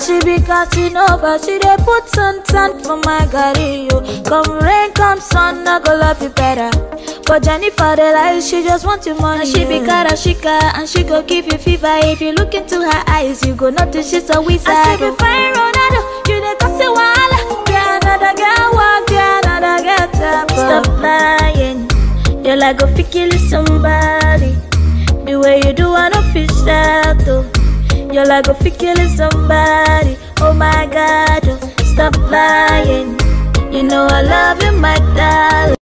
she be Casanova, she dey put sun tan for my garri yo. Come rain, come sun, I go love you better. But Jennifer the lies, she just want your money. And she be Karashika, and she go give you fever. If you look into her eyes, you go notice she's a wizard. I see you fine Ronaldo, you dey cause a wahala. Yeah, another girl walk, yeah, another girl tap. Stop lying, you're like a fi kill somebody. The way you do, I don't feel sad though. You're like a fi killing somebody. Oh my God, oh, stop lying. You know I love you, my darling.